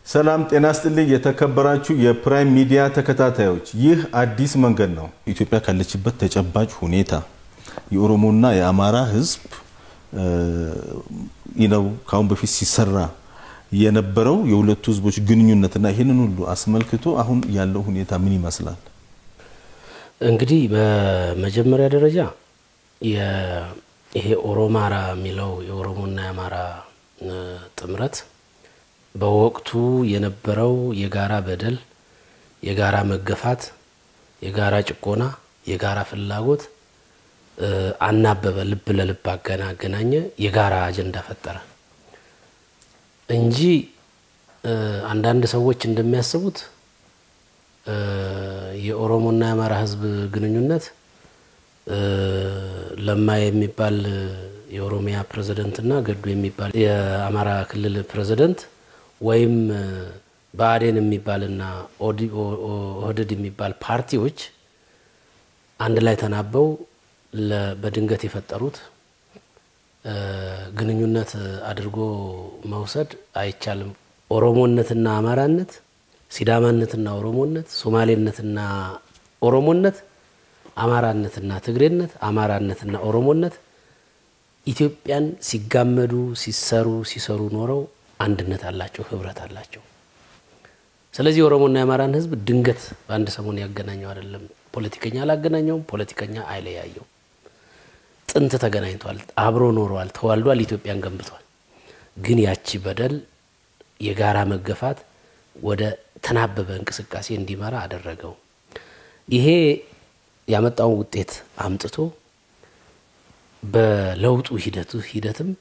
ሰላም ጤና ስጥልኝ። የተከበራችሁ የፕራይም ሚዲያ ተከታታዮች፣ ይህ አዲስ መንገድ ነው። ኢትዮጵያ ካለችበት ተጨባጭ ሁኔታ የኦሮሞና የአማራ ሕዝብ ነው ከአሁን በፊት ሲሰራ የነበረው የሁለቱ ሕዝቦች ግንኙነትና ይህንን ሁሉ አስመልክቶ አሁን ያለው ሁኔታ ምን ይመስላል? እንግዲህ በመጀመሪያ ደረጃ ይሄ ኦሮማራ የሚለው የኦሮሞና የአማራ ጥምረት በወቅቱ የነበረው የጋራ በደል፣ የጋራ መገፋት፣ የጋራ ጭቆና፣ የጋራ ፍላጎት አናበበ፣ ልብ ለልብ አገናኘ፣ የጋራ አጀንዳ ፈጠረ እንጂ አንዳንድ ሰዎች እንደሚያስቡት የኦሮሞና የአማራ ህዝብ ግንኙነት ለማ የሚባል የኦሮሚያ ፕሬዝደንትና ገዱ የሚባል የአማራ ክልል ፕሬዝደንት ወይም ብአዴን የሚባልና ኦህዴድ የሚባል ፓርቲዎች አንድ ላይ ተናበው በድንገት የፈጠሩት ግንኙነት አድርጎ መውሰድ አይቻልም። ኦሮሞነትና አማራነት፣ ሲዳማነትና ኦሮሞነት፣ ሶማሌነትና ኦሮሞነት፣ አማራነትና ትግሬነት፣ አማራነትና ኦሮሞነት ኢትዮጵያን ሲጋመዱ ሲሰሩ ሲሰሩ ኖረው አንድነት አላቸው፣ ህብረት አላቸው። ስለዚህ የኦሮሞና የአማራን ህዝብ ድንገት በአንድ ሰሞን ያገናኘው አይደለም። ፖለቲከኛ አላገናኘውም፣ ፖለቲከኛ አይለያየው። ጥንት ተገናኝቷል፣ አብሮ ኖረዋል፣ ተዋልዷል፣ ኢትዮጵያን ገንብቷል። ግን ያቺ በደል የጋራ መገፋት ወደ ተናበበ እንቅስቃሴ እንዲመራ አደረገው። ይሄ ያመጣውን ውጤት አምጥቶ በለውጡ ሂደቱ ሂደትም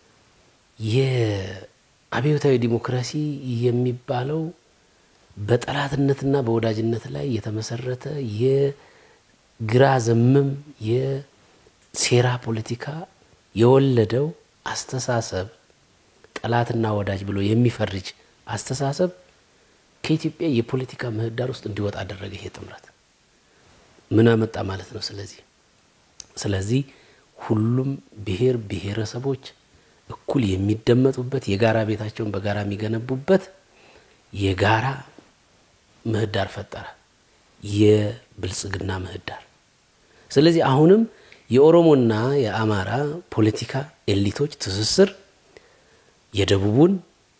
የአብዮታዊ ዲሞክራሲ የሚባለው በጠላትነትና በወዳጅነት ላይ የተመሰረተ የግራ ዘመም የሴራ ፖለቲካ የወለደው አስተሳሰብ ጠላትና ወዳጅ ብሎ የሚፈርጅ አስተሳሰብ ከኢትዮጵያ የፖለቲካ ምህዳር ውስጥ እንዲወጣ አደረገ። ይሄ ጥምረት ምን አመጣ ማለት ነው? ስለዚህ ስለዚህ ሁሉም ብሔር ብሔረሰቦች እኩል የሚደመጡበት የጋራ ቤታቸውን በጋራ የሚገነቡበት የጋራ ምህዳር ፈጠረ፣ የብልጽግና ምህዳር። ስለዚህ አሁንም የኦሮሞና የአማራ ፖለቲካ ኤሊቶች ትስስር የደቡቡን፣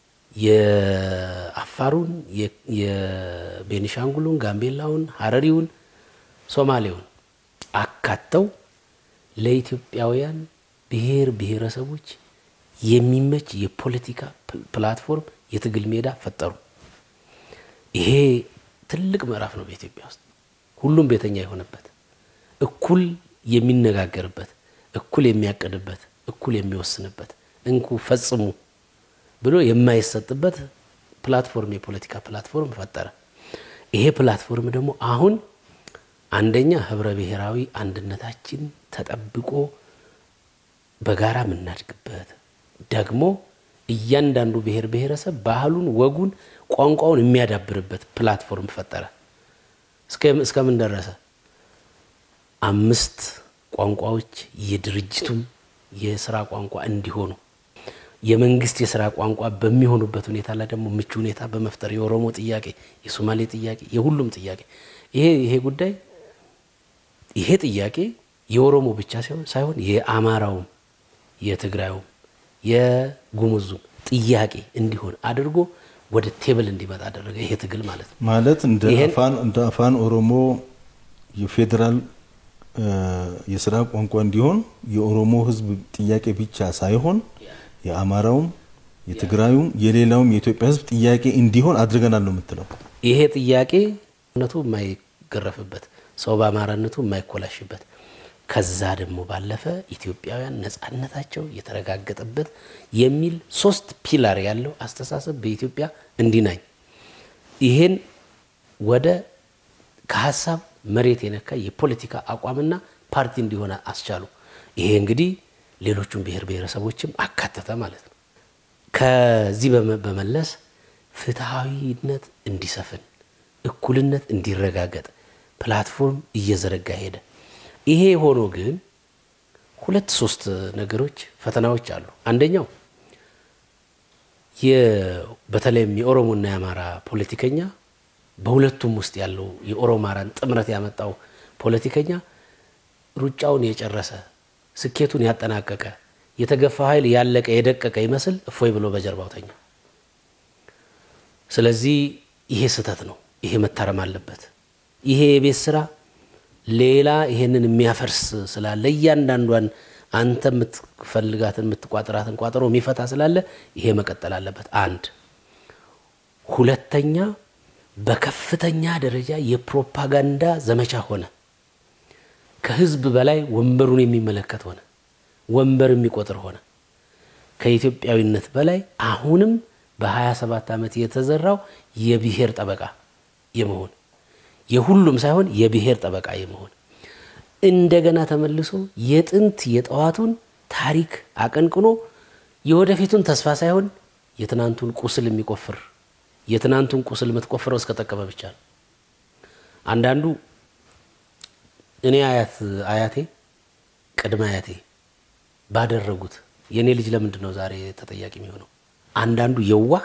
የአፋሩን፣ የቤኒሻንጉሉን፣ ጋምቤላውን፣ ሀረሪውን፣ ሶማሌውን አካተው ለኢትዮጵያውያን ብሔር ብሔረሰቦች የሚመች የፖለቲካ ፕላትፎርም የትግል ሜዳ ፈጠሩ። ይሄ ትልቅ ምዕራፍ ነው በኢትዮጵያ ውስጥ ሁሉም ቤተኛ የሆነበት እኩል የሚነጋገርበት፣ እኩል የሚያቅድበት፣ እኩል የሚወስንበት እንኩ ፈጽሙ ብሎ የማይሰጥበት ፕላትፎርም የፖለቲካ ፕላትፎርም ፈጠረ። ይሄ ፕላትፎርም ደግሞ አሁን አንደኛ ህብረ ብሔራዊ አንድነታችን ተጠብቆ በጋራ የምናድግበት ደግሞ እያንዳንዱ ብሔር ብሔረሰብ ባህሉን፣ ወጉን፣ ቋንቋውን የሚያዳብርበት ፕላትፎርም ፈጠረ። እስከምን ደረሰ? አምስት ቋንቋዎች የድርጅቱም የስራ ቋንቋ እንዲሆኑ የመንግስት የስራ ቋንቋ በሚሆኑበት ሁኔታ ላይ ደግሞ ምቹ ሁኔታ በመፍጠር የኦሮሞ ጥያቄ፣ የሶማሌ ጥያቄ፣ የሁሉም ጥያቄ ይሄ ይሄ ጉዳይ ይሄ ጥያቄ የኦሮሞ ብቻ ሳይሆን የአማራውም የትግራዩም የጉሙዙም ጥያቄ እንዲሆን አድርጎ ወደ ቴብል እንዲመጣ አደረገ። ይሄ ትግል ማለት ነው። ማለት እንደ አፋን ኦሮሞ የፌዴራል የስራ ቋንቋ እንዲሆን የኦሮሞ ህዝብ ጥያቄ ብቻ ሳይሆን የአማራውም የትግራዩም የሌላውም የኢትዮጵያ ህዝብ ጥያቄ እንዲሆን አድርገናል ነው የምትለው? ይሄ ጥያቄ ነቱ የማይገረፍበት ሰው በአማራነቱ የማይኮላሽበት ከዛ ደግሞ ባለፈ ኢትዮጵያውያን ነጻነታቸው የተረጋገጠበት የሚል ሶስት ፒላር ያለው አስተሳሰብ በኢትዮጵያ እንዲናኝ ይሄን ወደ ከሀሳብ መሬት የነካ የፖለቲካ አቋምና ፓርቲ እንዲሆነ አስቻሉ። ይሄ እንግዲህ ሌሎቹን ብሔር ብሔረሰቦችም አካተተ ማለት ነው። ከዚህ በመለስ ፍትሐዊነት እንዲሰፍን፣ እኩልነት እንዲረጋገጥ ፕላትፎርም እየዘረጋ ሄደ። ይሄ ሆኖ ግን ሁለት ሶስት ነገሮች ፈተናዎች አሉ። አንደኛው በተለይም የኦሮሞና የአማራ ፖለቲከኛ በሁለቱም ውስጥ ያለው የኦሮማራን ጥምረት ያመጣው ፖለቲከኛ ሩጫውን የጨረሰ ስኬቱን ያጠናቀቀ የተገፋ ኃይል ያለቀ የደቀቀ ይመስል እፎይ ብሎ በጀርባው ተኛ። ስለዚህ ይሄ ስህተት ነው። ይሄ መታረም አለበት። ይሄ የቤት ስራ ሌላ ይሄንን የሚያፈርስ ስላለ እያንዳንዷን አንተ የምትፈልጋትን የምትቋጥራትን ቋጠሮ የሚፈታ ስላለ ይሄ መቀጠል አለበት። አንድ ሁለተኛ፣ በከፍተኛ ደረጃ የፕሮፓጋንዳ ዘመቻ ሆነ። ከህዝብ በላይ ወንበሩን የሚመለከት ሆነ። ወንበር የሚቆጥር ሆነ። ከኢትዮጵያዊነት በላይ አሁንም በ27 ዓመት የተዘራው የብሔር ጠበቃ የመሆን የሁሉም ሳይሆን የብሔር ጠበቃ የመሆን እንደገና ተመልሶ የጥንት የጠዋቱን ታሪክ አቀንቅኖ የወደፊቱን ተስፋ ሳይሆን የትናንቱን ቁስል የሚቆፍር የትናንቱን ቁስል የምትቆፍረው እስከ ጠቀመ ብቻ ነው። አንዳንዱ እኔ አያት አያቴ ቅድመ አያቴ ባደረጉት የእኔ ልጅ ለምንድን ነው ዛሬ ተጠያቂ የሚሆነው? አንዳንዱ የዋህ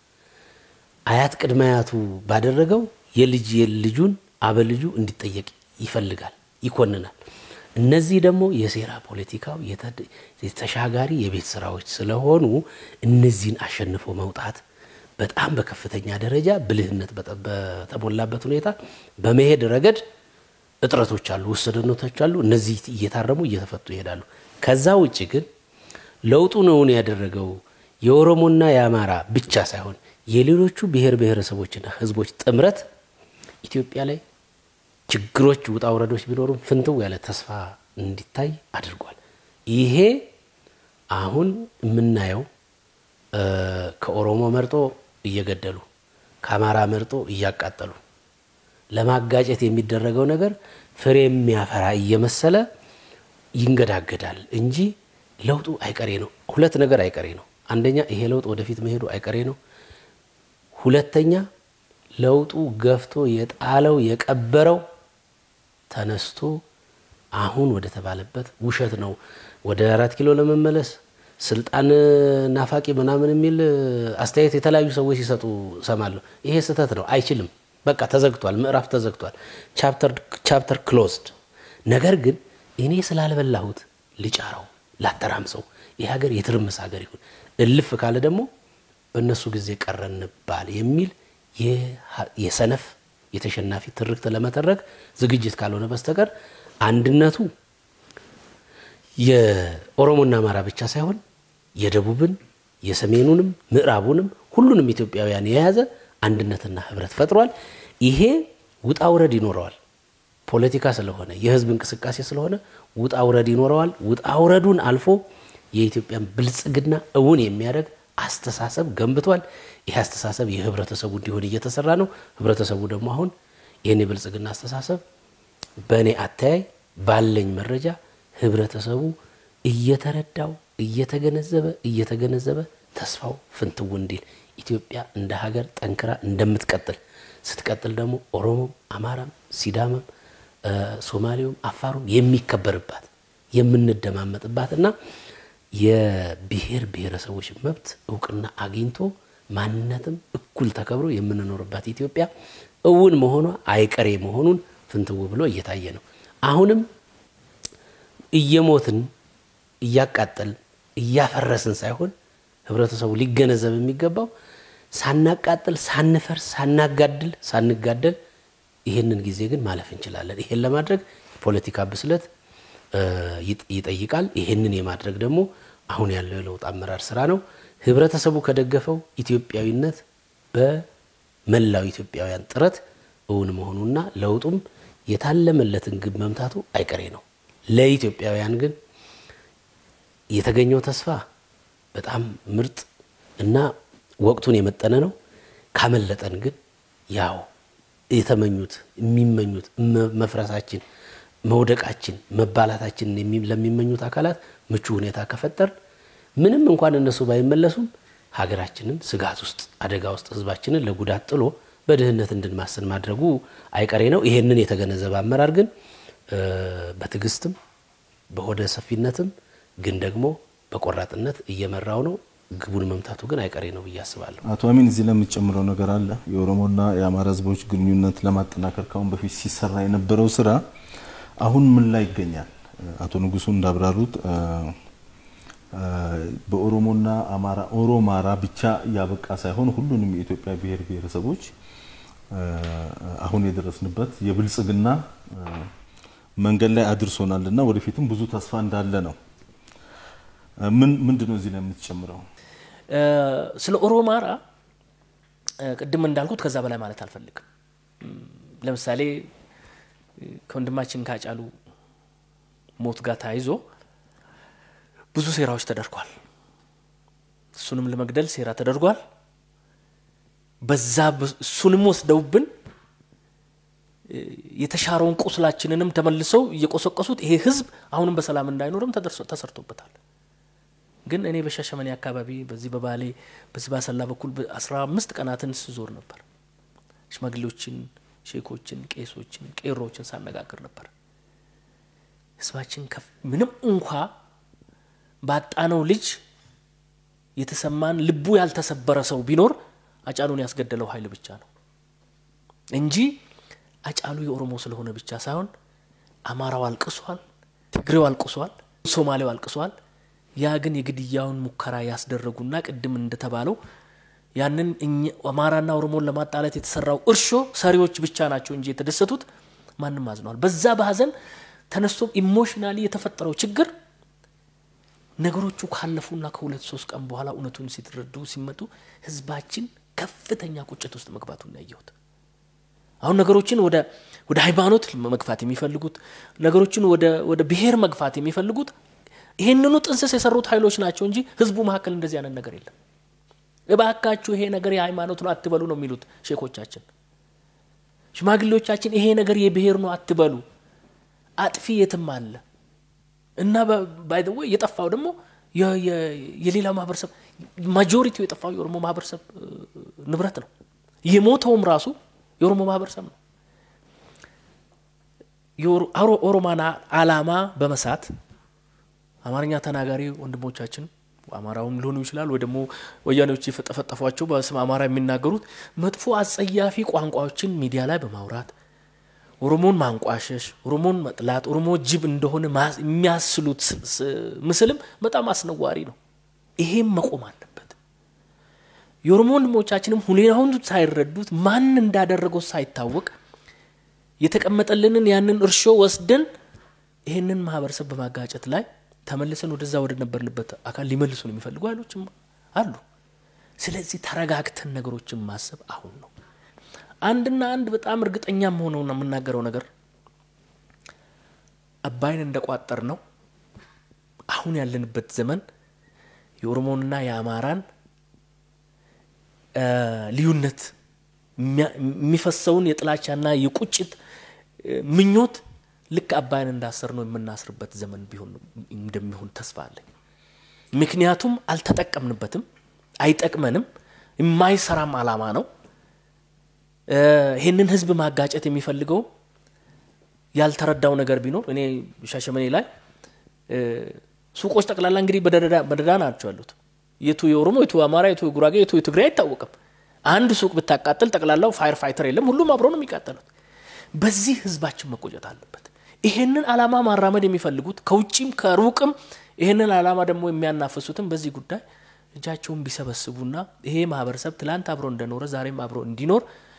አያት ቅድመ አያቱ ባደረገው የልጅ ልጁን አበልጁ እንዲጠየቅ ይፈልጋል፣ ይኮንናል። እነዚህ ደግሞ የሴራ ፖለቲካው የተሻጋሪ የቤት ስራዎች ስለሆኑ እነዚህን አሸንፎ መውጣት በጣም በከፍተኛ ደረጃ ብልህነት በተሞላበት ሁኔታ በመሄድ ረገድ እጥረቶች አሉ፣ ውስንነቶች አሉ። እነዚህ እየታረሙ እየተፈቱ ይሄዳሉ። ከዛ ውጭ ግን ለውጡን እውን ያደረገው የኦሮሞና የአማራ ብቻ ሳይሆን የሌሎቹ ብሔር ብሔረሰቦችና ሕዝቦች ጥምረት ኢትዮጵያ ላይ ችግሮች፣ ውጣ ውረዶች ቢኖሩም ፍንትው ያለ ተስፋ እንዲታይ አድርጓል። ይሄ አሁን የምናየው ከኦሮሞ መርጦ እየገደሉ ከአማራ መርጦ እያቃጠሉ ለማጋጨት የሚደረገው ነገር ፍሬ የሚያፈራ እየመሰለ ይንገዳገዳል እንጂ ለውጡ አይቀሬ ነው። ሁለት ነገር አይቀሬ ነው። አንደኛ ይሄ ለውጥ ወደፊት መሄዱ አይቀሬ ነው። ሁለተኛ ለውጡ ገፍቶ የጣለው የቀበረው ተነስቶ አሁን ወደ ተባለበት ውሸት ነው ወደ አራት ኪሎ ለመመለስ ስልጣን ናፋቂ ምናምን የሚል አስተያየት የተለያዩ ሰዎች ሲሰጡ እሰማለሁ። ይሄ ስህተት ነው። አይችልም። በቃ ተዘግቷል። ምዕራፍ ተዘግቷል። ቻፕተር ክሎዝድ። ነገር ግን እኔ ስላልበላሁት ልጫረው፣ ላተራምሰው። ይህ ሀገር የትርምስ ሀገር ይሁን፣ እልፍ ካለ ደግሞ በእነሱ ጊዜ ቀረንባል የሚል የሰነፍ የተሸናፊ ትርክት ለመተረክ ዝግጅት ካልሆነ በስተቀር አንድነቱ የኦሮሞና አማራ ብቻ ሳይሆን የደቡብን፣ የሰሜኑንም፣ ምዕራቡንም ሁሉንም ኢትዮጵያውያን የያዘ አንድነትና ህብረት ፈጥሯል። ይሄ ውጣ ውረድ ይኖረዋል። ፖለቲካ ስለሆነ የህዝብ እንቅስቃሴ ስለሆነ ውጣ ውረድ ይኖረዋል። ውጣ ውረዱን አልፎ የኢትዮጵያን ብልጽግና እውን የሚያደርግ አስተሳሰብ ገንብቷል። ይህ አስተሳሰብ የህብረተሰቡ እንዲሆን እየተሰራ ነው። ህብረተሰቡ ደግሞ አሁን ይህን የብልጽግና አስተሳሰብ በእኔ አተያይ ባለኝ መረጃ ህብረተሰቡ እየተረዳው እየተገነዘበ እየተገነዘበ ተስፋው ፍንትው እንዲል ኢትዮጵያ እንደ ሀገር ጠንክራ እንደምትቀጥል ስትቀጥል ደግሞ ኦሮሞም፣ አማራም፣ ሲዳማም፣ ሶማሌውም፣ አፋሩም የሚከበርባት የምንደማመጥባት እና የብሔር ብሔረሰቦች መብት እውቅና አግኝቶ ማንነትም እኩል ተከብሮ የምንኖርባት ኢትዮጵያ እውን መሆኗ አይቀሬ መሆኑን ፍንትው ብሎ እየታየ ነው። አሁንም እየሞትን እያቃጠል እያፈረስን ሳይሆን ህብረተሰቡ ሊገነዘብ የሚገባው ሳናቃጥል፣ ሳንፈርስ፣ ሳናጋድል፣ ሳንጋደል ይህንን ጊዜ ግን ማለፍ እንችላለን። ይሄን ለማድረግ የፖለቲካ ብስለት ይጠይቃል። ይህንን የማድረግ ደግሞ አሁን ያለው የለውጥ አመራር ስራ ነው። ህብረተሰቡ ከደገፈው ኢትዮጵያዊነት በመላው ኢትዮጵያውያን ጥረት እውን መሆኑና ለውጡም የታለመለትን ግብ መምታቱ አይቀሬ ነው። ለኢትዮጵያውያን ግን የተገኘው ተስፋ በጣም ምርጥ እና ወቅቱን የመጠነ ነው። ካመለጠን ግን ያው የተመኙት የሚመኙት መፍረሳችን፣ መውደቃችን፣ መባላታችን ለሚመኙት አካላት ምቹ ሁኔታ ከፈጠር ምንም እንኳን እነሱ ባይመለሱም ሀገራችንን ስጋት ውስጥ አደጋ ውስጥ ህዝባችንን ለጉዳት ጥሎ በድህነት እንድንማስን ማድረጉ አይቀሬ ነው። ይሄንን የተገነዘበ አመራር ግን በትዕግስትም በሆደ ሰፊነትም ግን ደግሞ በቆራጥነት እየመራው ነው። ግቡን መምታቱ ግን አይቀሬ ነው ብዬ አስባለሁ። አቶ አሚን እዚህ ላይ የምትጨምረው ነገር አለ? የኦሮሞና የአማራ ህዝቦች ግንኙነት ለማጠናከር ካሁን በፊት ሲሰራ የነበረው ስራ አሁን ምን ላይ ይገኛል? አቶ ንጉሱ እንዳብራሩት በኦሮሞና አማራ ኦሮማራ ብቻ ያበቃ ሳይሆን ሁሉንም የኢትዮጵያ ብሔር ብሔረሰቦች አሁን የደረስንበት የብልጽግና መንገድ ላይ አድርሶናል እና ወደፊትም ብዙ ተስፋ እንዳለ ነው። ምን ምንድን ነው እዚህ ላይ የምትጨምረው? ስለ ኦሮማራ ቅድም እንዳልኩት ከዛ በላይ ማለት አልፈልግም። ለምሳሌ ከወንድማችን ካጫሉ ሞት ጋር ተያይዞ ብዙ ሴራዎች ተደርጓል። እሱንም ለመግደል ሴራ ተደርጓል። በዛ እሱንም ወስደውብን የተሻረውን ቁስላችንንም ተመልሰው እየቆሰቀሱት ይሄ ህዝብ አሁንም በሰላም እንዳይኖርም ተሰርቶበታል። ግን እኔ በሻሸመኔ አካባቢ በዚህ በባሌ በዚህ ባሰላ በኩል አስራ አምስት ቀናትን ስዞር ነበር። ሽማግሌዎችን፣ ሼኮችን፣ ቄሶችን፣ ቄሮችን ሳነጋግር ነበር። ህዝባችን ምንም እንኳ ባጣነው ልጅ የተሰማን ልቡ ያልተሰበረ ሰው ቢኖር አጫሉን ያስገደለው ኃይል ብቻ ነው እንጂ አጫሉ የኦሮሞ ስለሆነ ብቻ ሳይሆን አማራው አልቅሷል፣ ትግሬው አልቅሷል፣ ሶማሌው አልቅሷል። ያ ግን የግድያውን ሙከራ ያስደረጉና ቅድም እንደተባለው ያንን አማራና ኦሮሞን ለማጣላት የተሰራው እርሾ ሰሪዎች ብቻ ናቸው እንጂ የተደሰቱት ማንም አዝነዋል። በዛ በሀዘን ተነስቶ ኢሞሽናሊ የተፈጠረው ችግር ነገሮቹ ካለፉና ከሁለት ሶስት ቀን በኋላ እውነቱን ሲትረዱ ሲመጡ ህዝባችን ከፍተኛ ቁጭት ውስጥ መግባቱን ያየሁት። አሁን ነገሮችን ወደ ወደ ሃይማኖት መግፋት የሚፈልጉት ነገሮችን ወደ ወደ ብሔር መግፋት የሚፈልጉት ይህንኑ ጥንስስ የሰሩት ኃይሎች ናቸው እንጂ ህዝቡ መካከል እንደዚህ አይነት ነገር የለም። እባካችሁ ይሄ ነገር የሃይማኖት ነው አትበሉ ነው የሚሉት ሼኮቻችን። ሽማግሌዎቻችን ይሄ ነገር የብሔር ነው አትበሉ፣ አጥፊ የትም አለ እና ባይደወ የጠፋው ደግሞ የሌላ ማህበረሰብ ማጆሪቲው የጠፋው የኦሮሞ ማህበረሰብ ንብረት ነው። የሞተውም ራሱ የኦሮሞ ማህበረሰብ ነው። የኦሮማን አላማ በመሳት አማርኛ ተናጋሪ ወንድሞቻችን አማራውም ሊሆኑ ይችላል ወይ ደግሞ ወያኔዎች የፈጠፈጠፏቸው በስም አማራ የሚናገሩት መጥፎ አጸያፊ ቋንቋዎችን ሚዲያ ላይ በማውራት ኦሮሞን ማንቋሸሽ፣ ኦሮሞን መጥላት፣ ኦሮሞ ጅብ እንደሆነ የሚያስሉት ምስልም በጣም አስነዋሪ ነው። ይሄም መቆም አለበት። የኦሮሞ ወንድሞቻችንም ሁኔታውን ሳይረዱት ማን እንዳደረገው ሳይታወቅ የተቀመጠልንን ያንን እርሾ ወስደን ይህንን ማህበረሰብ በማጋጨት ላይ ተመልሰን ወደዛ ወደ ነበርንበት አካል ሊመልሱን የሚፈልጉ ኃይሎችም አሉ። ስለዚህ ተረጋግተን ነገሮችን ማሰብ አሁን ነው። አንድና አንድ በጣም እርግጠኛ መሆነውና የምናገረው ነገር አባይን እንደቋጠር ነው አሁን ያለንበት ዘመን የኦሮሞንና የአማራን ልዩነት የሚፈሰውን የጥላቻና የቁጭት ምኞት ልክ አባይን እንዳሰር ነው የምናስርበት ዘመን ቢሆን እንደሚሆን ተስፋ አለኝ። ምክንያቱም አልተጠቀምንበትም፣ አይጠቅመንም፣ የማይሰራም አላማ ነው። ይህንን ህዝብ ማጋጨት የሚፈልገው ያልተረዳው ነገር ቢኖር እኔ ሻሸመኔ ላይ ሱቆች ጠቅላላ እንግዲህ በደዳ ናቸው ያሉት። የቱ የኦሮሞ የቱ የአማራ የቱ የጉራጌ የቱ የትግሬ አይታወቅም። አንድ ሱቅ ብታቃጥል ጠቅላላው ፋየር ፋይተር የለም፣ ሁሉም አብሮ ነው የሚቃጠሉት። በዚህ ህዝባችን መቆጨት አለበት። ይሄንን አላማ ማራመድ የሚፈልጉት ከውጭም ከሩቅም ይሄንን አላማ ደግሞ የሚያናፍሱትም በዚህ ጉዳይ እጃቸውን ቢሰበስቡና ይሄ ማህበረሰብ ትላንት አብሮ እንደኖረ ዛሬም አብሮ እንዲኖር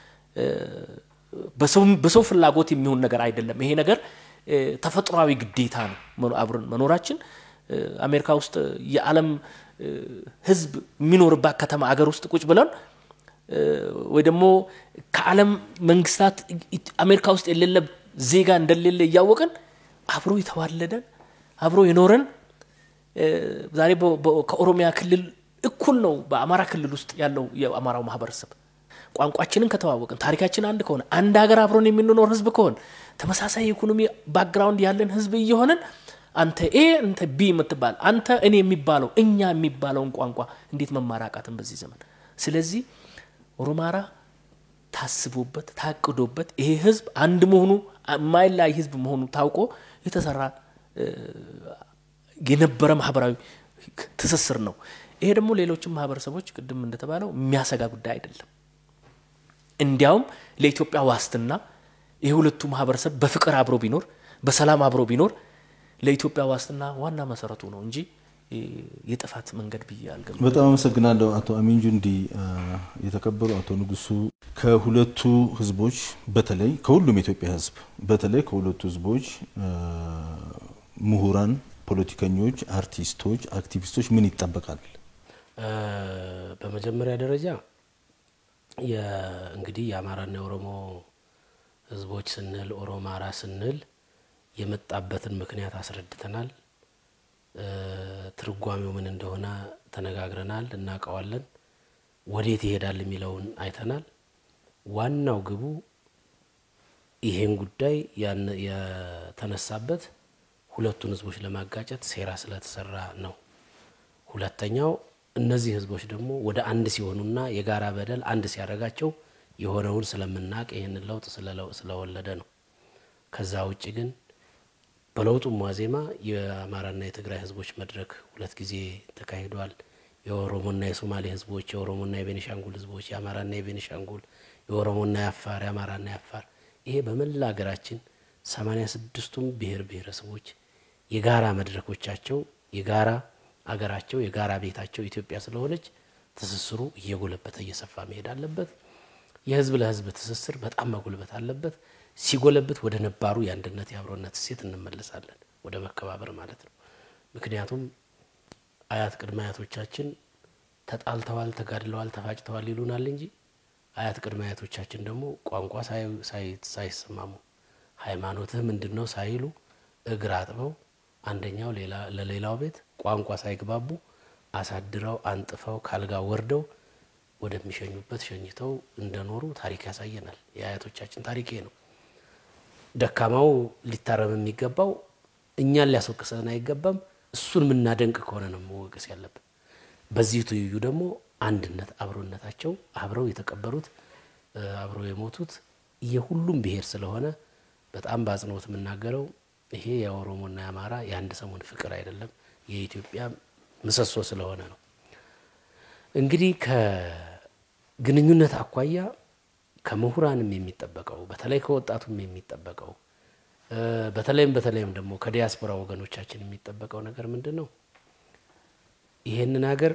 በሰው ፍላጎት የሚሆን ነገር አይደለም። ይሄ ነገር ተፈጥሯዊ ግዴታ ነው። አብረን መኖራችን አሜሪካ ውስጥ የዓለም ህዝብ የሚኖርባት ከተማ አገር ውስጥ ቁጭ ብለን ወይ ደግሞ ከዓለም መንግስታት አሜሪካ ውስጥ የሌለ ዜጋ እንደሌለ እያወቅን አብሮ የተዋለደን አብሮ የኖረን ዛሬ ከኦሮሚያ ክልል እኩል ነው በአማራ ክልል ውስጥ ያለው የአማራው ማህበረሰብ። ቋንቋችንን ከተዋወቅን ታሪካችን አንድ ከሆነ አንድ ሀገር አብሮን የምንኖር ህዝብ ከሆን ተመሳሳይ የኢኮኖሚ ባክግራውንድ ያለን ህዝብ እየሆንን አንተ ኤ አንተ ቢ የምትባል አንተ እኔ የሚባለው እኛ የሚባለውን ቋንቋ እንዴት መማራቃትን በዚህ ዘመን። ስለዚህ ኦሮማራ ታስቦበት ታቅዶበት ይሄ ህዝብ አንድ መሆኑ የማይለያይ ህዝብ መሆኑ ታውቆ የተሰራ የነበረ ማህበራዊ ትስስር ነው። ይሄ ደግሞ ሌሎችም ማህበረሰቦች ቅድም እንደተባለው የሚያሰጋ ጉዳይ አይደለም። እንዲያውም ለኢትዮጵያ ዋስትና ይህ ሁለቱ ማህበረሰብ በፍቅር አብሮ ቢኖር በሰላም አብሮ ቢኖር ለኢትዮጵያ ዋስትና ዋና መሰረቱ ነው እንጂ የጥፋት መንገድ ብዬ አልገባም። በጣም አመሰግናለሁ አቶ አሚን ጁንዲ። የተከበሩ አቶ ንጉሱ ከሁለቱ ህዝቦች በተለይ ከሁሉም የኢትዮጵያ ህዝብ በተለይ ከሁለቱ ህዝቦች ምሁራን፣ ፖለቲከኞች፣ አርቲስቶች፣ አክቲቪስቶች ምን ይጠበቃል? በመጀመሪያ ደረጃ እንግዲህ የአማራና የኦሮሞ ህዝቦች ስንል ኦሮማራ ስንል የመጣበትን ምክንያት አስረድተናል። ትርጓሜው ምን እንደሆነ ተነጋግረናል፣ እናውቀዋለን። ወዴት ይሄዳል የሚለውን አይተናል። ዋናው ግቡ ይሄን ጉዳይ የተነሳበት ሁለቱን ህዝቦች ለማጋጨት ሴራ ስለተሰራ ነው። ሁለተኛው እነዚህ ህዝቦች ደግሞ ወደ አንድ ሲሆኑና የጋራ በደል አንድ ሲያደርጋቸው የሆነውን ስለምናውቅ ይህንን ለውጥ ስለወለደ ነው። ከዛ ውጭ ግን በለውጡም ዋዜማ የአማራና የትግራይ ህዝቦች መድረክ ሁለት ጊዜ ተካሂዷል። የኦሮሞና የሶማሌ ህዝቦች፣ የኦሮሞና የቤኒሻንጉል ህዝቦች፣ የአማራና የቤኒሻንጉል፣ የኦሮሞና የአፋር፣ የአማራና የአፋር ይሄ በመላ ሀገራችን ሰማኒያ ስድስቱም ብሔር ብሔረሰቦች የጋራ መድረኮቻቸው የጋራ አገራቸው የጋራ ቤታቸው ኢትዮጵያ ስለሆነች ትስስሩ እየጎለበተ እየሰፋ መሄድ አለበት። የህዝብ ለህዝብ ትስስር በጣም መጎልበት አለበት። ሲጎለብት ወደ ነባሩ የአንድነት የአብሮነት እሴት እንመለሳለን፣ ወደ መከባበር ማለት ነው። ምክንያቱም አያት ቅድመ አያቶቻችን ተጣልተዋል፣ ተጋድለዋል፣ ተፋጭተዋል ይሉናል እንጂ አያት ቅድመ አያቶቻችን ደግሞ ቋንቋ ሳይሰማሙ ሃይማኖትህ ምንድን ነው ሳይሉ እግር አጥበው አንደኛው ለሌላው ቤት ቋንቋ ሳይግባቡ አሳድረው አንጥፈው ካልጋ ወርደው ወደሚሸኙበት ሸኝተው እንደኖሩ ታሪክ ያሳየናል። የአያቶቻችን ታሪክ ነው። ደካማው ሊታረም የሚገባው እኛን ሊያስወቅሰን አይገባም። እሱን የምናደንቅ ከሆነ ነው መወቀስ ያለብን። በዚህ ትይዩ ደግሞ አንድነት፣ አብሮነታቸው አብረው የተቀበሩት አብረው የሞቱት የሁሉም ብሔር ስለሆነ በጣም በአጽንኦት የምናገረው ይሄ የኦሮሞና የአማራ የአንድ ሰሞን ፍቅር አይደለም፣ የኢትዮጵያ ምሰሶ ስለሆነ ነው። እንግዲህ ከግንኙነት አኳያ ከምሁራንም የሚጠበቀው በተለይ ከወጣቱም የሚጠበቀው በተለይም በተለይም ደግሞ ከዲያስፖራ ወገኖቻችን የሚጠበቀው ነገር ምንድን ነው? ይሄንን ሀገር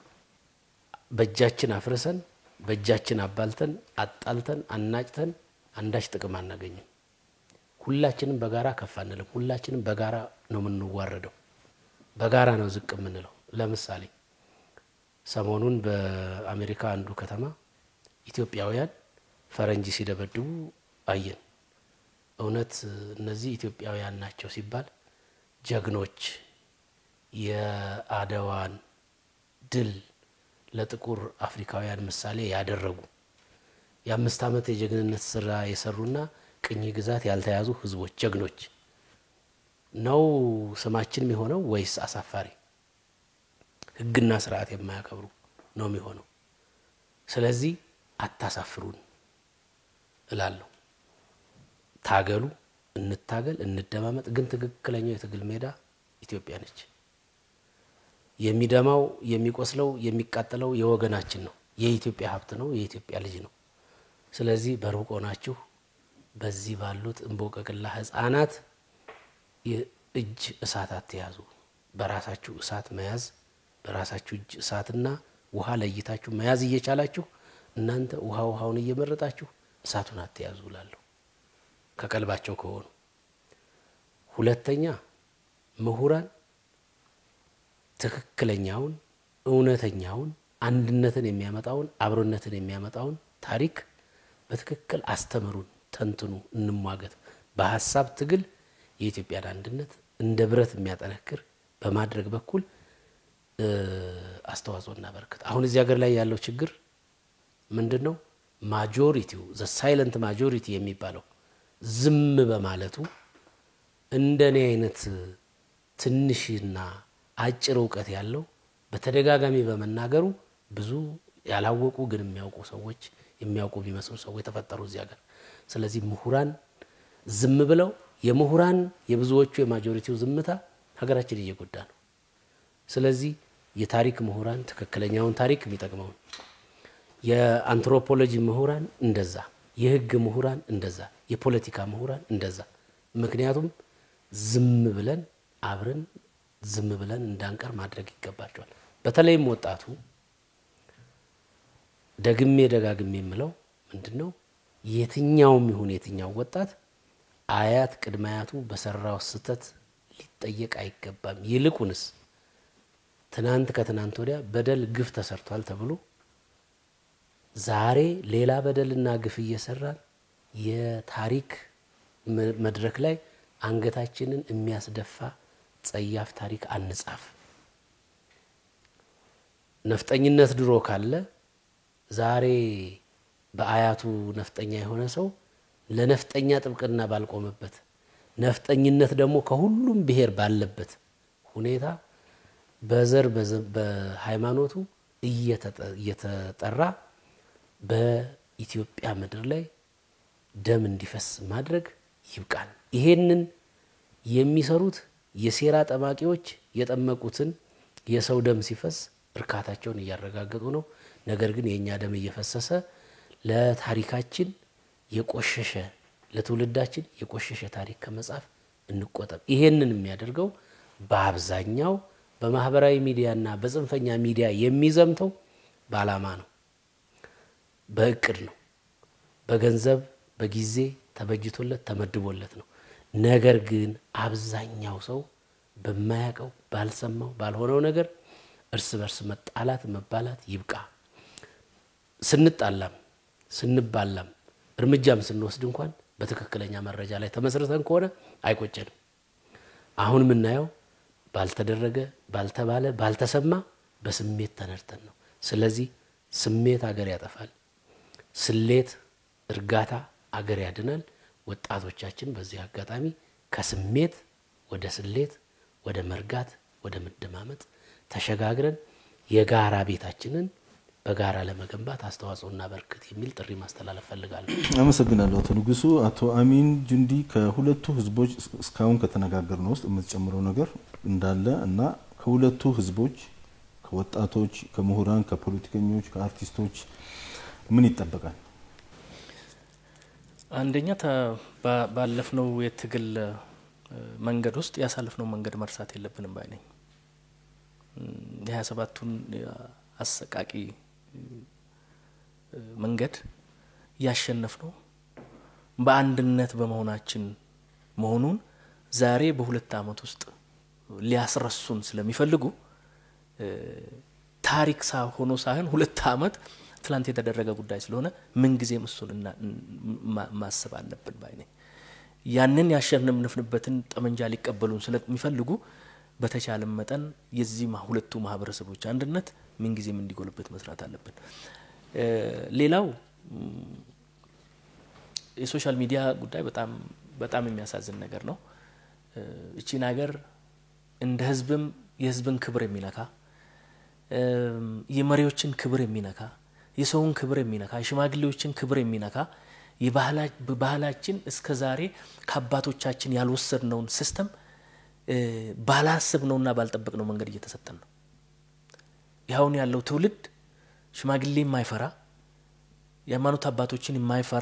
በእጃችን አፍርሰን በእጃችን አባልተን አጣልተን አናጭተን አንዳች ጥቅም አናገኝም። ሁላችንም በጋራ ከፍ አንልም። ሁላችንም በጋራ ነው የምንዋረደው። በጋራ ነው ዝቅ የምንለው። ለምሳሌ ሰሞኑን በአሜሪካ አንዱ ከተማ ኢትዮጵያውያን ፈረንጅ ሲደበድቡ አየን። እውነት እነዚህ ኢትዮጵያውያን ናቸው ሲባል ጀግኖች የአድዋን ድል ለጥቁር አፍሪካውያን ምሳሌ ያደረጉ የአምስት ዓመት የጀግንነት ስራ የሰሩና ቅኝ ግዛት ያልተያዙ ህዝቦች ጀግኖች ነው ስማችን የሚሆነው ወይስ አሳፋሪ ህግና ስርዓት የማያከብሩ ነው የሚሆነው? ስለዚህ አታሳፍሩን እላለሁ። ታገሉ፣ እንታገል፣ እንደማመጥ። ግን ትክክለኛው የትግል ሜዳ ኢትዮጵያ ነች። የሚደማው የሚቆስለው የሚቃጠለው የወገናችን ነው። የኢትዮጵያ ሀብት ነው። የኢትዮጵያ ልጅ ነው። ስለዚህ በሩቅ ሆናችሁ በዚህ ባሉት እንቦቀቅላ ህጻናት እጅ እሳት አትያዙ። በራሳችሁ እሳት መያዝ በራሳችሁ እጅ እሳትና ውሃ ለይታችሁ መያዝ እየቻላችሁ እናንተ ውሃ ውሃውን እየመረጣችሁ እሳቱን አትያዙ እላለሁ ከቀልባቸው ከሆኑ። ሁለተኛ ምሁራን ትክክለኛውን እውነተኛውን አንድነትን የሚያመጣውን አብሮነትን የሚያመጣውን ታሪክ በትክክል አስተምሩን፣ ተንትኑ፣ እንሟገት። በሀሳብ ትግል የኢትዮጵያን አንድነት እንደ ብረት የሚያጠነክር በማድረግ በኩል አስተዋጽኦ እናበረክት። አሁን እዚህ ሀገር ላይ ያለው ችግር ምንድን ነው? ማጆሪቲው ዘ ሳይለንት ማጆሪቲ የሚባለው ዝም በማለቱ እንደኔ አይነት ትንሽና አጭር እውቀት ያለው በተደጋጋሚ በመናገሩ ብዙ ያላወቁ ግን የሚያውቁ ሰዎች የሚያውቁ የሚመስሉ ሰዎች ተፈጠሩ እዚህ ሀገር። ስለዚህ ምሁራን ዝም ብለው የምሁራን የብዙዎቹ የማጆሪቲው ዝምታ ሀገራችን እየጎዳ ነው። ስለዚህ የታሪክ ምሁራን ትክክለኛውን ታሪክ የሚጠቅመውን፣ የአንትሮፖሎጂ ምሁራን እንደዛ፣ የህግ ምሁራን እንደዛ፣ የፖለቲካ ምሁራን እንደዛ። ምክንያቱም ዝም ብለን አብረን ዝም ብለን እንዳንቀር ማድረግ ይገባቸዋል። በተለይም ወጣቱ ደግሜ ደጋግሜ የምለው ምንድን ነው የትኛውም ይሁን የትኛው ወጣት አያት ቅድመ አያቱ በሰራው ስህተት ሊጠየቅ አይገባም። ይልቁንስ ትናንት ከትናንት ወዲያ በደል ግፍ ተሰርቷል ተብሎ ዛሬ ሌላ በደልና ግፍ እየሰራን የታሪክ መድረክ ላይ አንገታችንን የሚያስደፋ ጸያፍ ታሪክ አንጻፍ። ነፍጠኝነት ድሮ ካለ ዛሬ በአያቱ ነፍጠኛ የሆነ ሰው ለነፍጠኛ ጥብቅና ባልቆመበት፣ ነፍጠኝነት ደግሞ ከሁሉም ብሔር ባለበት ሁኔታ በዘር በሃይማኖቱ እየተጠራ በኢትዮጵያ ምድር ላይ ደም እንዲፈስ ማድረግ ይብቃል። ይሄንን የሚሰሩት የሴራ ጠማቂዎች የጠመቁትን የሰው ደም ሲፈስ እርካታቸውን እያረጋገጡ ነው። ነገር ግን የእኛ ደም እየፈሰሰ ለታሪካችን የቆሸሸ ለትውልዳችን የቆሸሸ ታሪክ ከመጻፍ እንቆጠብ። ይሄንን የሚያደርገው በአብዛኛው በማህበራዊ ሚዲያና በጽንፈኛ ሚዲያ የሚዘምተው በዓላማ ነው፣ በእቅድ ነው፣ በገንዘብ በጊዜ ተበጅቶለት ተመድቦለት ነው። ነገር ግን አብዛኛው ሰው በማያውቀው ባልሰማው ባልሆነው ነገር እርስ በርስ መጣላት መባላት ይብቃ። ስንጣላም ስንባላም እርምጃም ስንወስድ እንኳን በትክክለኛ መረጃ ላይ ተመስርተን ከሆነ አይቆጨንም። አሁን የምናየው ባልተደረገ፣ ባልተባለ፣ ባልተሰማ በስሜት ተነድተን ነው። ስለዚህ ስሜት አገር ያጠፋል። ስሌት፣ እርጋታ አገር ያድናል። ወጣቶቻችን በዚህ አጋጣሚ ከስሜት ወደ ስሌት፣ ወደ መርጋት፣ ወደ መደማመጥ ተሸጋግረን የጋራ ቤታችንን በጋራ ለመገንባት አስተዋጽኦ እናበርክት የሚል ጥሪ ማስተላለፍ ፈልጋለሁ። አመሰግናለሁ አቶ ንጉሱ። አቶ አሚን ጁንዲ ከሁለቱ ህዝቦች እስካሁን ከተነጋገርነው ውስጥ የምትጨምረው ነገር እንዳለ እና ከሁለቱ ህዝቦች ከወጣቶች፣ ከምሁራን፣ ከፖለቲከኞች፣ ከአርቲስቶች ምን ይጠበቃል? አንደኛ ባለፍነው የትግል መንገድ ውስጥ ያሳለፍነው መንገድ መርሳት የለብንም ባይ ነኝ። የሀያ ሰባቱን አሰቃቂ መንገድ ያሸነፍነው በአንድነት በመሆናችን መሆኑን ዛሬ በሁለት ዓመት ውስጥ ሊያስረሱን ስለሚፈልጉ ታሪክ ሆኖ ሳይሆን ሁለት ዓመት ትላንት የተደረገ ጉዳይ ስለሆነ ምንጊዜም እሱን ማሰብ አለብን ባይ ነኝ። ያንን ያሸነፍንበትን ጠመንጃ ሊቀበሉን ስለሚፈልጉ በተቻለም መጠን የዚህ ሁለቱ ማህበረሰቦች አንድነት ምንጊዜም እንዲጎልበት መስራት አለብን። ሌላው የሶሻል ሚዲያ ጉዳይ በጣም በጣም የሚያሳዝን ነገር ነው። እቺን ሀገር እንደ ህዝብም የህዝብን ክብር የሚነካ የመሪዎችን ክብር የሚነካ የሰውን ክብር የሚነካ የሽማግሌዎችን ክብር የሚነካ ባህላችን እስከ ዛሬ ከአባቶቻችን ያልወሰድነውን ሲስተም ባላስብነውና ባልጠበቅነው መንገድ እየተሰጠን ነው። ይኸውን ያለው ትውልድ ሽማግሌ የማይፈራ የሃይማኖት አባቶችን የማይፈራ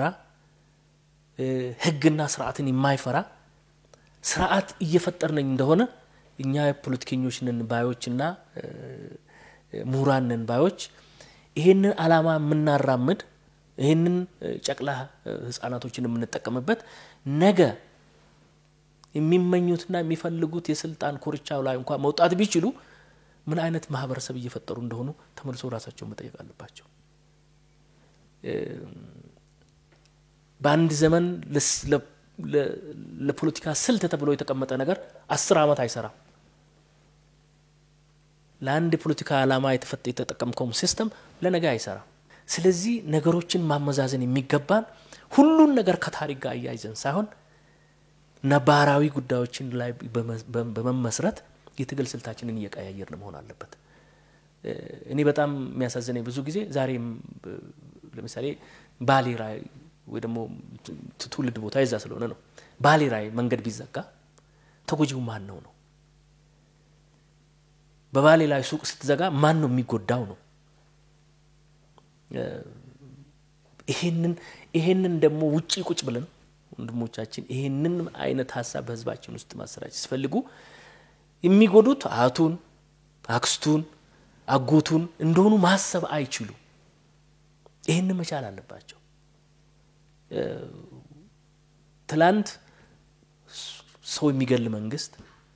ህግና ስርዓትን የማይፈራ ስርዓት እየፈጠርነኝ እንደሆነ እኛ ፖለቲከኞች ነን ባዮችና ምሁራን ነን ባዮች ይሄንን አላማ የምናራምድ ይህንን ጨቅላ ህጻናቶችን የምንጠቀምበት ነገ የሚመኙትና የሚፈልጉት የስልጣን ኮርቻው ላይ እንኳን መውጣት ቢችሉ ምን አይነት ማህበረሰብ እየፈጠሩ እንደሆኑ ተመልሶ ራሳቸው መጠየቅ አለባቸው። በአንድ ዘመን ለፖለቲካ ስልት ተብሎ የተቀመጠ ነገር አስር ዓመት አይሰራም። ለአንድ የፖለቲካ ዓላማ የተጠቀምከውም ሲስተም ለነገ አይሰራም። ስለዚህ ነገሮችን ማመዛዘን የሚገባን ሁሉን ነገር ከታሪክ ጋር እያይዘን ሳይሆን ነባራዊ ጉዳዮችን ላይ በመመስረት የትግል ስልታችንን እየቀያየርን መሆን አለበት። እኔ በጣም የሚያሳዝነኝ ብዙ ጊዜ ዛሬም ለምሳሌ ባሌ ራይ ወይ ደግሞ ትውልድ ቦታ የዛ ስለሆነ ነው። ባሌ ራይ መንገድ ቢዘጋ ተጎጂው ማን ነው ነው? በባሌ ላይ ሱቅ ስትዘጋ ማን ነው የሚጎዳው ነው። ይሄንን ይሄንን ደግሞ ውጪ ቁጭ ብለን ወንድሞቻችን ይሄንን አይነት ሀሳብ በህዝባችን ውስጥ ማሰራጨት ሲፈልጉ የሚጎዱት አያቱን፣ አክስቱን፣ አጎቱን እንደሆኑ ማሰብ አይችሉ። ይህንን መቻል አለባቸው። ትላንት ሰው የሚገል መንግስት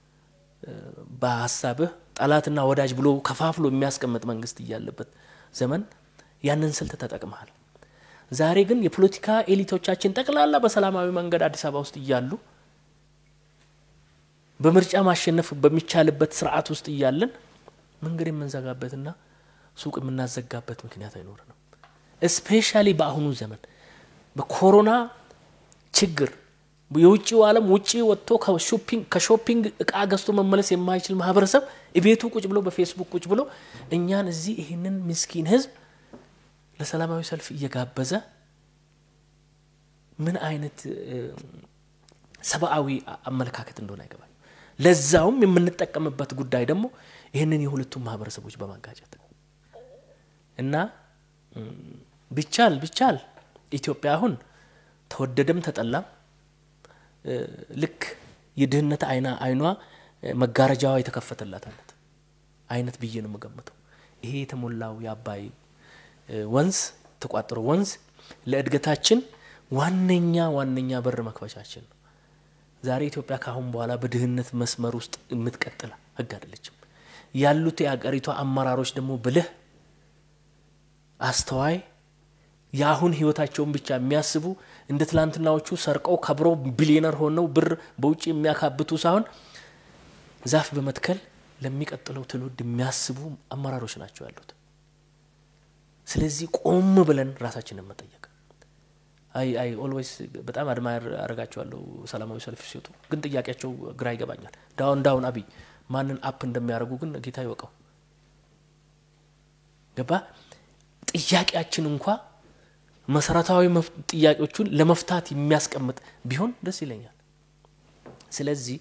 በሀሳብህ ጠላትና ወዳጅ ብሎ ከፋፍሎ የሚያስቀምጥ መንግስት እያለበት ዘመን ያንን ስልት ተጠቅመሃል። ዛሬ ግን የፖለቲካ ኤሊቶቻችን ጠቅላላ በሰላማዊ መንገድ አዲስ አበባ ውስጥ እያሉ በምርጫ ማሸነፍ በሚቻልበት ስርዓት ውስጥ እያለን መንገድ የምንዘጋበትና ሱቅ የምናዘጋበት ምክንያት አይኖርንም። እስፔሻሊ በአሁኑ ዘመን በኮሮና ችግር የውጭው ዓለም ውጭ ወጥቶ ከሾፒንግ እቃ ገዝቶ መመለስ የማይችል ማህበረሰብ ቤቱ ቁጭ ብሎ በፌስቡክ ቁጭ ብሎ እኛን እዚህ ይህንን ምስኪን ህዝብ ለሰላማዊ ሰልፍ እየጋበዘ ምን አይነት ሰብአዊ አመለካከት እንደሆነ አይገባል። ለዛውም የምንጠቀምበት ጉዳይ ደግሞ ይህንን የሁለቱም ማህበረሰቦች በማጋጨት እና ቢቻል ቢቻል ኢትዮጵያ አሁን ተወደደም ተጠላም ልክ የድህነት አይና አይኗ መጋረጃዋ የተከፈተላት አይነት አይነት ብዬ ነው የምገምተው። ይሄ የተሞላው የአባይ ወንዝ ተቋጥሮ ወንዝ ለእድገታችን ዋነኛ ዋነኛ በር መክፈቻችን ነው። ዛሬ ኢትዮጵያ ከአሁን በኋላ በድህነት መስመር ውስጥ የምትቀጥል ህግ አይደለችም። ያሉት የአገሪቷ አመራሮች ደግሞ ብልህ፣ አስተዋይ የአሁን ህይወታቸውን ብቻ የሚያስቡ እንደ ትላንትናዎቹ ሰርቀው ከብረው ቢሊዮነር ሆነው ብር በውጭ የሚያካብቱ ሳይሆን ዛፍ በመትከል ለሚቀጥለው ትውልድ የሚያስቡ አመራሮች ናቸው ያሉት። ስለዚህ ቆም ብለን ራሳችንን መጠየቅ አይ አይ ኦልዌይስ በጣም አድማየር አረጋቸዋለሁ ሰላማዊ ሰልፍ ሲወጡ፣ ግን ጥያቄያቸው ግራ ይገባኛል። ዳውን ዳውን አብይ ማንን አፕ እንደሚያደርጉ ግን ጌታ ይወቀው። ገባ ጥያቄያችን እንኳ መሰረታዊ ጥያቄዎቹን ለመፍታት የሚያስቀምጥ ቢሆን ደስ ይለኛል። ስለዚህ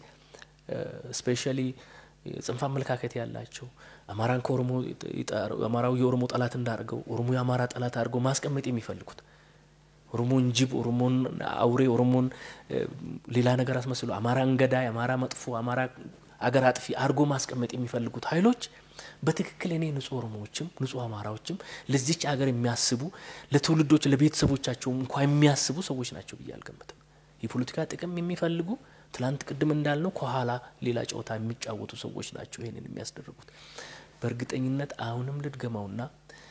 ስፔሻሊ ጽንፍ አመለካከት ያላቸው አማራን ከኦሮሞ አማራው የኦሮሞ ጠላት እንዳርገው ኦሮሞ የአማራ ጠላት አድርገው ማስቀመጥ የሚፈልጉት ኦሮሞን ጅብ፣ ኦሮሞን አውሬ፣ ኦሮሞን ሌላ ነገር አስመስሎ አማራን ገዳይ፣ አማራ መጥፎ፣ አማራ አገር አጥፊ አድርጎ ማስቀመጥ የሚፈልጉት ኃይሎች በትክክል እኔ ንጹህ ኦሮሞዎችም ንጹህ አማራዎችም ለዚች አገር የሚያስቡ ለትውልዶች ለቤተሰቦቻቸው እንኳ የሚያስቡ ሰዎች ናቸው ብዬ አልገምትም። የፖለቲካ ጥቅም የሚፈልጉ ትላንት ቅድም እንዳልነው ከኋላ ሌላ ጨዋታ የሚጫወቱ ሰዎች ናቸው ይህንን የሚያስደርጉት። በእርግጠኝነት አሁንም ልድገመውና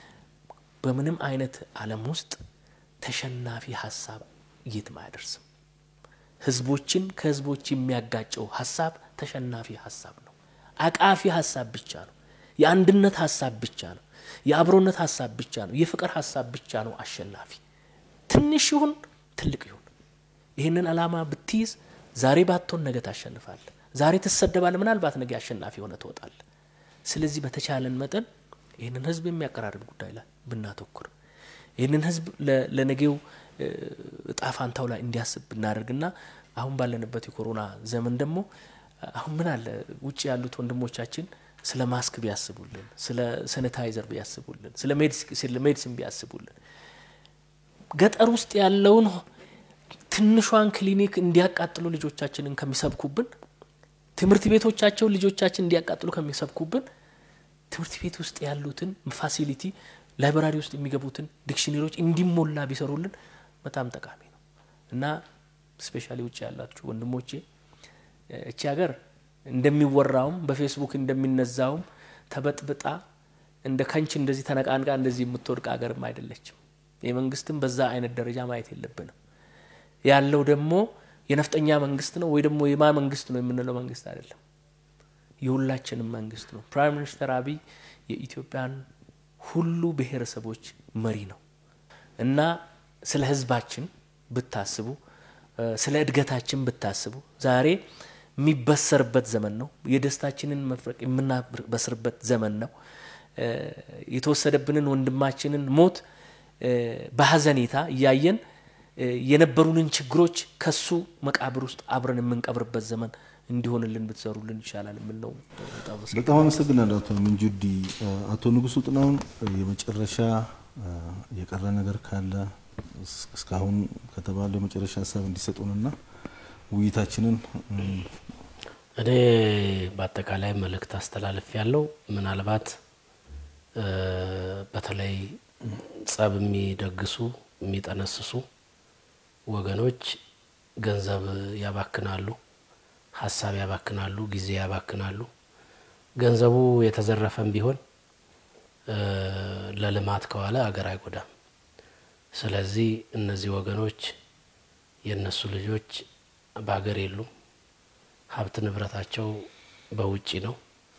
በምንም አይነት ዓለም ውስጥ ተሸናፊ ሀሳብ የትም አያደርስም። ህዝቦችን ከህዝቦች የሚያጋጨው ሀሳብ ተሸናፊ ሀሳብ ነው። አቃፊ ሀሳብ ብቻ ነው። የአንድነት ሀሳብ ብቻ ነው። የአብሮነት ሀሳብ ብቻ ነው። የፍቅር ሀሳብ ብቻ ነው አሸናፊ። ትንሽ ይሁን ትልቅ ይሁን ይህንን ዓላማ ብትይዝ ዛሬ ባትሆን ነገ ታሸንፋል። ዛሬ ትሰደባል፣ ምናልባት ነገ አሸናፊ ሆነ ትወጣል። ስለዚህ በተቻለን መጠን ይህንን ህዝብ የሚያቀራርብ ጉዳይ ላይ ብናተኩር ይህንን ህዝብ ለነገው እጣ ፋንታው ላይ እንዲያስብ ብናደርግና አሁን ባለንበት የኮሮና ዘመን ደግሞ አሁን ምን አለ ውጭ ያሉት ወንድሞቻችን ስለ ማስክ ቢያስቡልን፣ ስለ ሳኒታይዘር ቢያስቡልን፣ ስለ ሜዲሲን ቢያስቡልን፣ ገጠር ውስጥ ያለውን ትንሿን ክሊኒክ እንዲያቃጥሉ ልጆቻችንን ከሚሰብኩብን፣ ትምህርት ቤቶቻቸውን ልጆቻችን እንዲያቃጥሉ ከሚሰብኩብን፣ ትምህርት ቤት ውስጥ ያሉትን ፋሲሊቲ ላይብራሪ ውስጥ የሚገቡትን ዲክሽነሪዎች እንዲሞላ ቢሰሩልን በጣም ጠቃሚ ነው እና ስፔሻሊ ውጭ ያላችሁ ወንድሞቼ እቺ ሀገር እንደሚወራውም በፌስቡክ እንደሚነዛውም ተበጥብጣ እንደ ከንች እንደዚህ ተነቃንቃ እንደዚህ የምትወድቅ ሀገርም አይደለችም። የመንግስትም በዛ አይነት ደረጃ ማየት የለብንም። ያለው ደግሞ የነፍጠኛ መንግስት ነው ወይ ደግሞ የማ መንግስት ነው የምንለው መንግስት አይደለም። የሁላችንም መንግስት ነው። ፕራይም ሚኒስተር አብይ የኢትዮጵያን ሁሉ ብሔረሰቦች መሪ ነው እና ስለ ህዝባችን ብታስቡ፣ ስለ እድገታችን ብታስቡ ዛሬ የሚበሰርበት ዘመን ነው። የደስታችንን መፍረቅ የምናበስርበት ዘመን ነው። የተወሰደብንን ወንድማችንን ሞት በሀዘኔታ እያየን የነበሩንን ችግሮች ከሱ መቃብር ውስጥ አብረን የምንቀብርበት ዘመን እንዲሆንልን ብትሰሩልን ይሻላል የምል ነው። በጣም በጣም አመሰግናለሁ አቶ ሚንጁዲ። አቶ ንጉሱ ጥላሁን የመጨረሻ የቀረ ነገር ካለ እስካሁን ከተባለው የመጨረሻ ሀሳብ እንዲሰጡንና ውይይታችንን እኔ በአጠቃላይ መልእክት አስተላልፍ ያለው ምናልባት በተለይ ጸብ የሚደግሱ የሚጠነስሱ ወገኖች ገንዘብ ያባክናሉ፣ ሀሳብ ያባክናሉ፣ ጊዜ ያባክናሉ። ገንዘቡ የተዘረፈም ቢሆን ለልማት ከዋለ አገር አይጎዳም። ስለዚህ እነዚህ ወገኖች የእነሱ ልጆች በሀገር የሉም። ሀብት ንብረታቸው በውጪ ነው።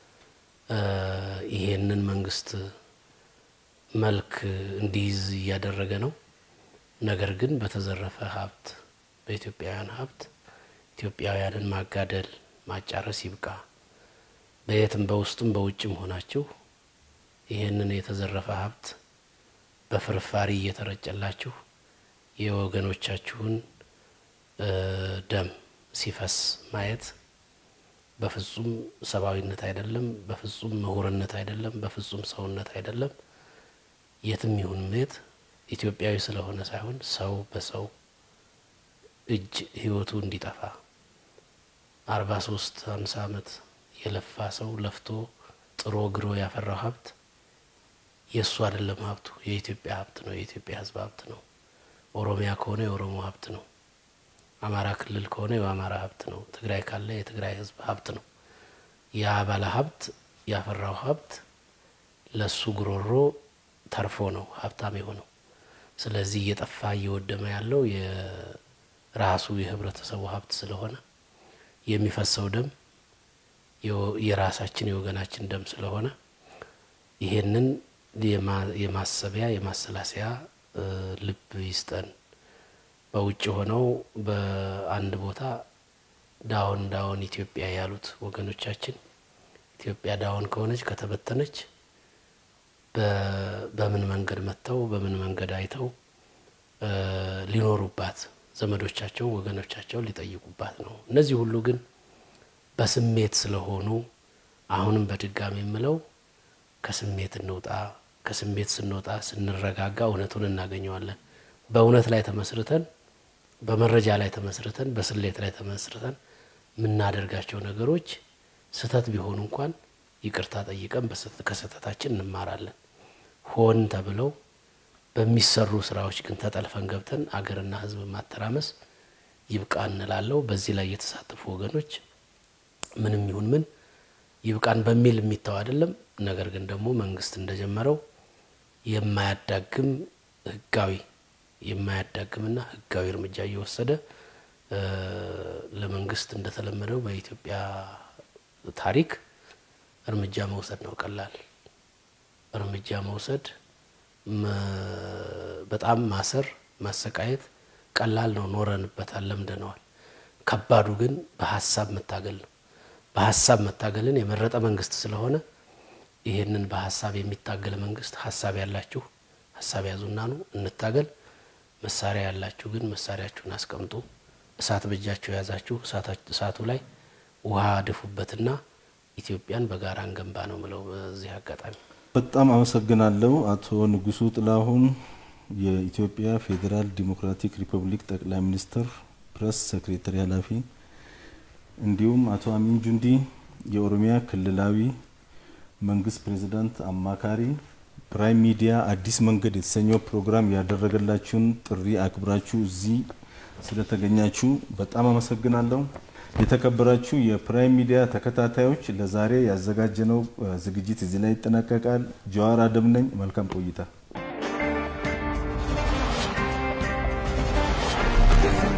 ይሄንን መንግስት መልክ እንዲይዝ እያደረገ ነው። ነገር ግን በተዘረፈ ሀብት በኢትዮጵያውያን ሀብት ኢትዮጵያውያንን ማጋደል ማጫረስ ይብቃ። በየትም በውስጥም በውጭም ሆናችሁ ይህንን የተዘረፈ ሀብት በፍርፋሪ እየተረጨላችሁ የወገኖቻችሁን ደም ሲፈስ ማየት በፍጹም ሰብአዊነት አይደለም፣ በፍጹም ምሁርነት አይደለም፣ በፍጹም ሰውነት አይደለም። የትም ይሁን የት ኢትዮጵያዊ ስለሆነ ሳይሆን ሰው በሰው እጅ ህይወቱ እንዲጠፋ አርባ ሶስት ሀምሳ አመት የለፋ ሰው ለፍቶ ጥሮ ግሮ ያፈራው ሀብት የእሱ አይደለም። ሀብቱ የኢትዮጵያ ሀብት ነው። የኢትዮጵያ ህዝብ ሀብት ነው። ኦሮሚያ ከሆነ የኦሮሞ ሀብት ነው። አማራ ክልል ከሆነ የአማራ ሀብት ነው። ትግራይ ካለ የትግራይ ህዝብ ሀብት ነው። ያ ባለ ሀብት ያፈራው ሀብት ለሱ ጉሮሮ ተርፎ ነው ሀብታም የሆነው። ስለዚህ እየጠፋ እየወደመ ያለው የራሱ የህብረተሰቡ ሀብት ስለሆነ የሚፈሰው ደም የራሳችን የወገናችን ደም ስለሆነ ይሄንን የማሰቢያ የማሰላሰያ ልብ ይስጠን። በውጭ ሆነው በአንድ ቦታ ዳውን ዳውን ኢትዮጵያ ያሉት ወገኖቻችን ኢትዮጵያ ዳውን ከሆነች ከተበተነች በምን መንገድ መጥተው በምን መንገድ አይተው ሊኖሩባት ዘመዶቻቸው ወገኖቻቸው ሊጠይቁባት ነው። እነዚህ ሁሉ ግን በስሜት ስለሆኑ አሁንም በድጋሚ የምለው ከስሜት እንውጣ። ከስሜት ስንወጣ ስንረጋጋ እውነቱን እናገኘዋለን። በእውነት ላይ ተመስርተን በመረጃ ላይ ተመስርተን በስሌት ላይ ተመስርተን የምናደርጋቸው ነገሮች ስህተት ቢሆኑ እንኳን ይቅርታ ጠይቀን ከስህተታችን እንማራለን። ሆን ተብለው በሚሰሩ ስራዎች ግን ተጠልፈን ገብተን አገርና ሕዝብ ማተራመስ ይብቃ እንላለው። በዚህ ላይ የተሳተፉ ወገኖች ምንም ይሁን ምን ይብቃን በሚል የሚተው አይደለም። ነገር ግን ደግሞ መንግስት እንደጀመረው የማያዳግም ህጋዊ የማያዳግምና ህጋዊ እርምጃ እየወሰደ ለመንግስት እንደተለመደው በኢትዮጵያ ታሪክ እርምጃ መውሰድ ነው ቀላል። እርምጃ መውሰድ በጣም ማሰር፣ ማሰቃየት ቀላል ነው። ኖረንበታል፣ ለምደነዋል። ከባዱ ግን በሀሳብ መታገል ነው። በሀሳብ መታገልን የመረጠ መንግስት ስለሆነ ይሄንን በሀሳብ የሚታገል መንግስት ሀሳብ ያላችሁ ሀሳብ ያዙና ነው እንታገል። መሳሪያ ያላችሁ ግን መሳሪያችሁን አስቀምጡ። እሳት በእጃችሁ የያዛችሁ እሳቱ ላይ ውሃ ድፉበትና ኢትዮጵያን በጋራ እንገንባ ነው ምለው። በዚህ አጋጣሚ በጣም አመሰግናለሁ አቶ ንጉሱ ጥላሁን የኢትዮጵያ ፌዴራል ዲሞክራቲክ ሪፐብሊክ ጠቅላይ ሚኒስትር ፕሬስ ሴክሬታሪ ኃላፊ፣ እንዲሁም አቶ አሚን ጁንዲ የኦሮሚያ ክልላዊ መንግስት ፕሬዝዳንት አማካሪ ፕራይም ሚዲያ አዲስ መንገድ የተሰኘው ፕሮግራም ያደረገላችሁን ጥሪ አክብራችሁ እዚህ ስለተገኛችሁ በጣም አመሰግናለሁ። የተከበራችሁ የፕራይም ሚዲያ ተከታታዮች ለዛሬ ያዘጋጀነው ዝግጅት እዚህ ላይ ይጠናቀቃል። ጀዋር አደም ነኝ። መልካም ቆይታ